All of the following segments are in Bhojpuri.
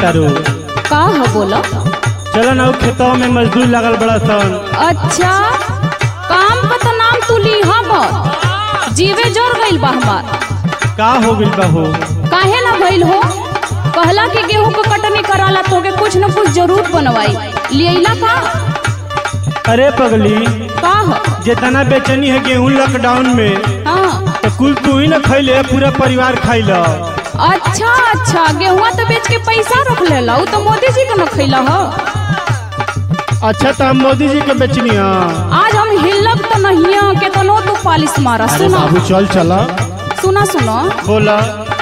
तारू का हो बोलो चलो ना उ खेतों में मजदूर लगल बड़ा सन अच्छा काम का तो नाम तू ली हम जीवे जोर गइल बा हमार का हो गइल बा हो काहे ना भइल हो कहला कि गेहूं के कटनी कराला तोके कुछ न कुछ जरूर बनवाई लियला का अरे पगली का हो जितना बेचनी है गेहूं लॉकडाउन में हाँ तो कुल तू ही ना खैले पूरा परिवार खाइल अच्छा अच्छा गेहुआ तो बेच के पैसा रख लेला उ तो मोदी जी के न खैला हो अच्छा तो हम मोदी जी के बेचनी है आज हम हिलब तो नहीं है केतनो तू पालिश मारा अरे सुना बाबू चल चला सुना सुना बोला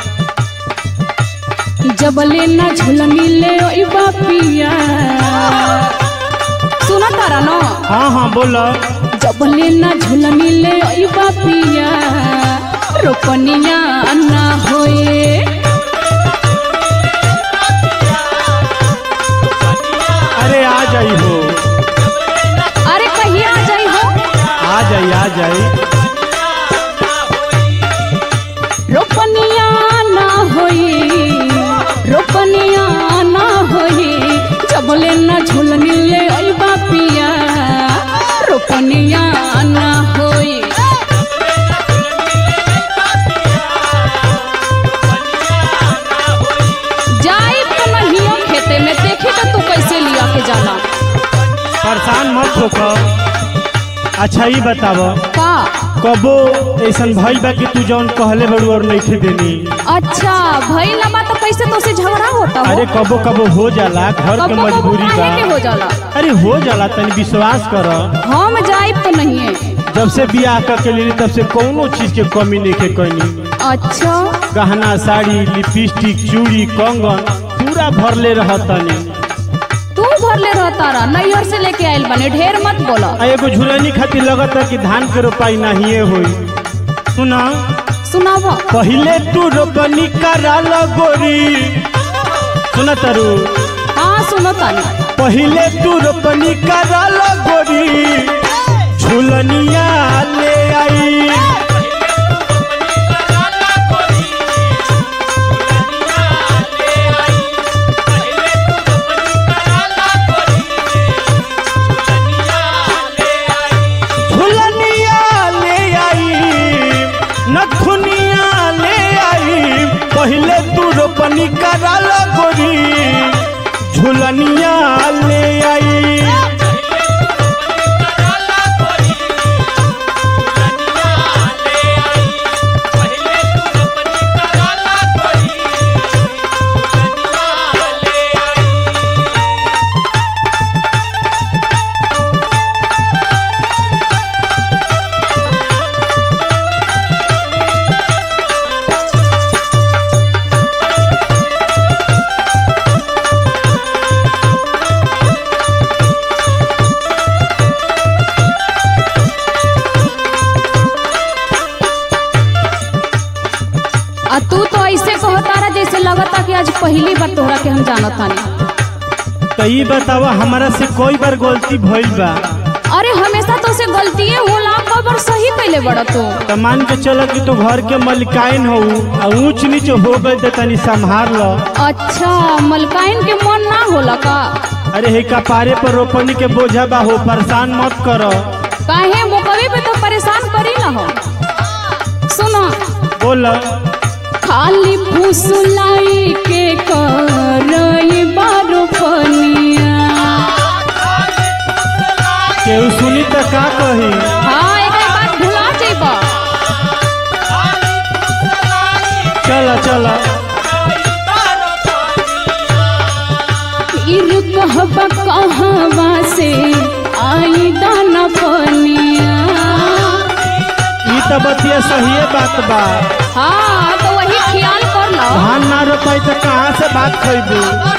जबले ना झुलनी ले ओई बापिया सुना तारा न हाँ हाँ बोला जबले ना झुलनी ले ओई बापिया रोपनिया ना होए अरे आ जाई हो अरे कहिया आ जाई हो आ जाई आ जाई रोपनिया ना होई रोपनिया ना होई जबले ना झुलनी ले ओई बापिया रोपनिया ना होई जाई तो नहीं हो खेते में देखी तो तू कैसे लिया के जाना परेशान मत होकर अच्छा ही बताव का कबो ऐसन भइल बा कि तू जौन कहले बड़ू और नहीं देनी अच्छा भाई लबा तो कैसे तो से झगड़ा होता हो अरे कबो कबो हो जाला घर के कबो कबो मजबूरी बा काहे के हो जाला अरे हो जाला तनी विश्वास कर हम जाइब तो नहीं है जब से बियाह करके लेली तब से कोनो चीज के कमी नहीं के कनी अच्छा गहना साड़ी लिपस्टिक चूड़ी कंगन पूरा भरले रहतनी तू भरले रह तारा नैहर से लेके आयल बने ढेर मत बोला आ एगो झुलनी खातिर लगता कि धान के रोपाई नहीं होई सुना सुनाव पहिले तू रोपनी करा गोरी सुना तारू हाँ सुनो तानी पहिले तू रोपनी करा गोरी झुलनिया ले आई झुलनिया ले आई नखुनिया ले आई पहिले तू रोपनी करा गोरी झुलनिया ले आई आ तू तो ऐसे कहो तारा जैसे लगता कि आज पहली बार तोहरा के हम जानत तानी तो ई बतावा हमारा से कोई बार गलती भइल बा अरे हमेशा तो से गलतिए होला खबर सही कैले बड़ा तू तो मान के चल कि तू घर के मलिकाइन हो आ ऊंच नीच हो गई तो तनी संभार लो अच्छा मलकाइन के मन ना होला का अरे हे कपारे पर रोपनी के बोझा बा हो परेशान मत करो काहे मुकवे पे तो परेशान करी ना हो सुनो बोल खाली फुसलाई के करई बारो पनिया केहू सुनी तो का कही हाँ एक बात भुला जेबा चल चल इर कहबा कहवा से आई दाना पनिया ई तो बतिया सही बात बा हाँ तो वही ख्याल कर लो धान ना रोपाई तो कहाँ से बात खैबू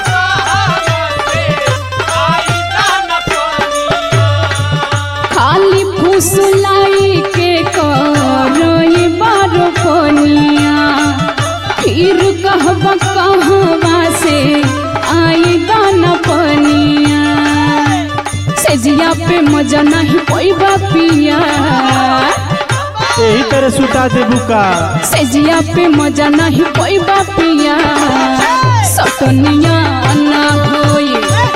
खाली फुसलाई के करई बारो पनिया फिर कहबा कहवा से आई दाना पनिया सेजिया पे मजा नहीं पैबा पिया यही तरह सुता देबू का सेजिया पे मजा नहीं पैबा पिया सटनिया ना होई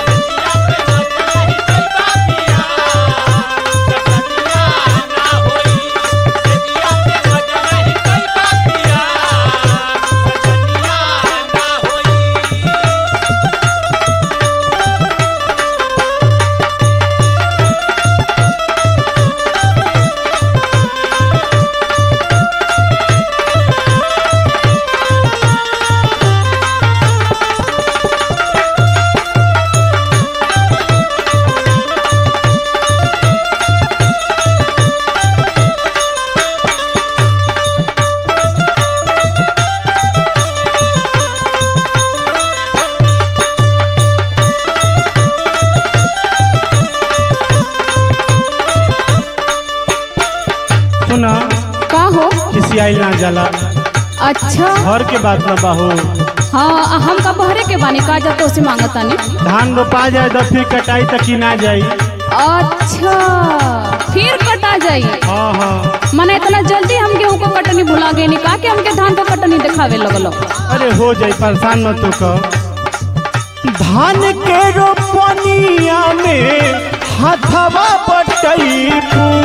सुना का हो किसी आइल ना जाला अच्छा घर के बात ना बाहो हाँ आ हम का बहरे के बानी का जा तो से मांगतानी धान रोपा जाए तो फिर कटाई तक की ना जाई अच्छा फिर कटा जाई हाँ हाँ मने इतना जल्दी हम गेहूं को कटनी भुला गए का के हमके धान को कटनी दिखावे लगलो अरे हो जाई परेशान मत तो कर धान के रोपनिया में हाथवा बटई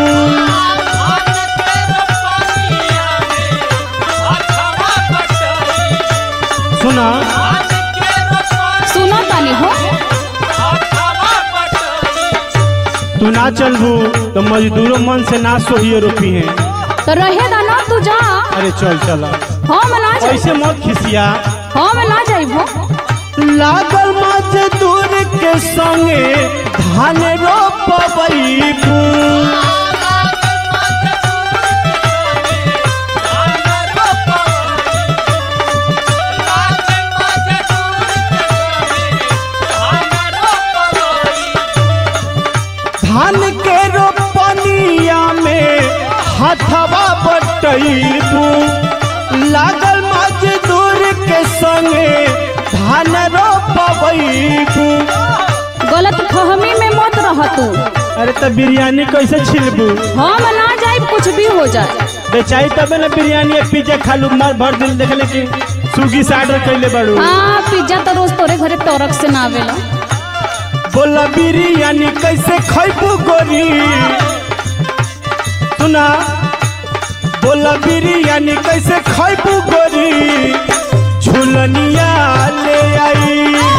सुना सुनो तानी हो तू ना चलबू तो मजदूरों मन से ना सोहिए रोपी है तो रहे दा ना तू जा अरे चल चल हाँ मैं ना जाई ऐसे मत खिसिया हाँ मैं ना जाई हो लागल मजदूर के संगे धान रोपबई धान के रोपनिया में हथवा बटैबू लागल मजदूर के संगे धान रोपबू गलत फहमी में मत रह तू अरे तो बिरयानी कैसे छिलबू हाँ मैं ना जाई कुछ भी हो जाए बेचाई तबे ना बिरयानी पिज्जा खालू मार भर दिल देखले कि स्विगी से ऑर्डर कैले बाड़ू हाँ पिज्जा तो रोज तोरे घरे टोरक से ना आवेला बोला बिरयानी कैसे खैबू गोरी सुना बोला बिरयानी कैसे खैबू गोरी झुलनिया ले आई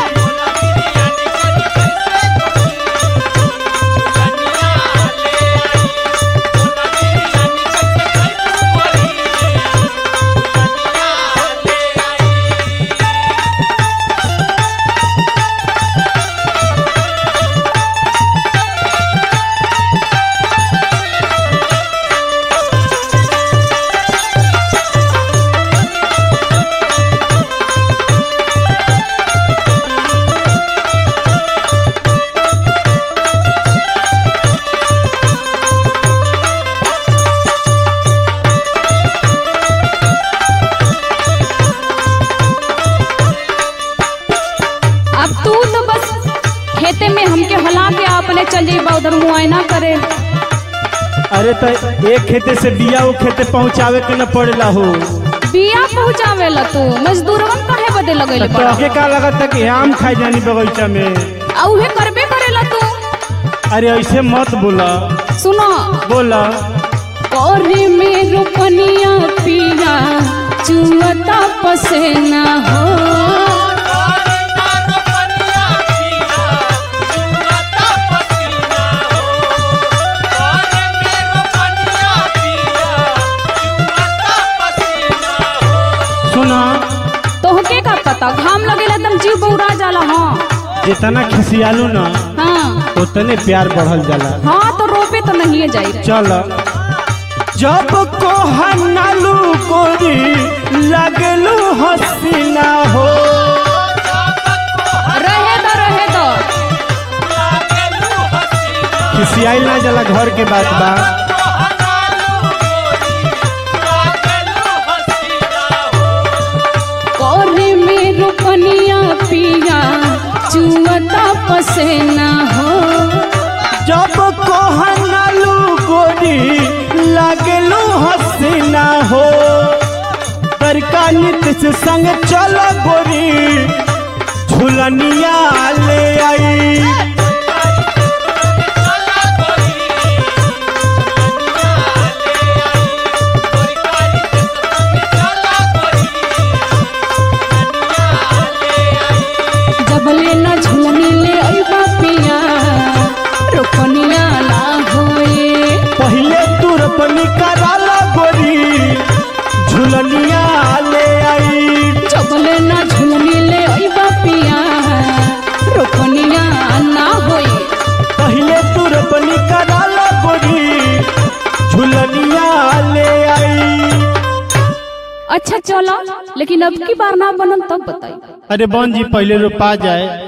अब तू तो बस खेते में हमके हला के अपने चल जाइबा उधर मुआयना करे अरे तो एक खेते से बिया वो खेते पहुँचावे के न पड़ेला हो बिया पहुँचावेला तू मजदूरवन काहे बदे लगैले तो बड़ा आगे का लगता है कि आम खाई जानी बगीचा में आ उहे करबे करेला तू अरे ऐसे मत बोला सुनो बोला कौरी में रोपनिया पिया चुअता पसेना हो सुना तोहके का पता घाम लगेला एकदम जीव बौरा जाला हाँ जितना खिसियालू ना हाँ उतने प्यार बढ़ल जाला हाँ तो रोपे तो नहीं जाई चल जब को हनालू गोरी लगलू हसीना हो रहे दो रहे दो खिसियाई ना जाला घर के बात बा कौरी में रोपनिया पिया चुअता पसेना हो जब को हनालू गोरी लगलू हसीना हो बड़का नित से संग चल गोरी झुलनिया ले आई जबले न झुलनी ले अइबा पिया रोकनिया ना होए पहले तू रोपनी कराला गोरी झुलनिया ले आई जबले न झुलनी ले अइबा पिया रोकनिया ना होए पहले तू रोपनी कराला गोरी झुलनिया ले आई अच्छा चलो लेकिन अब की बार ना बनन तब बताई अरे बन जी पहले रोपा जाए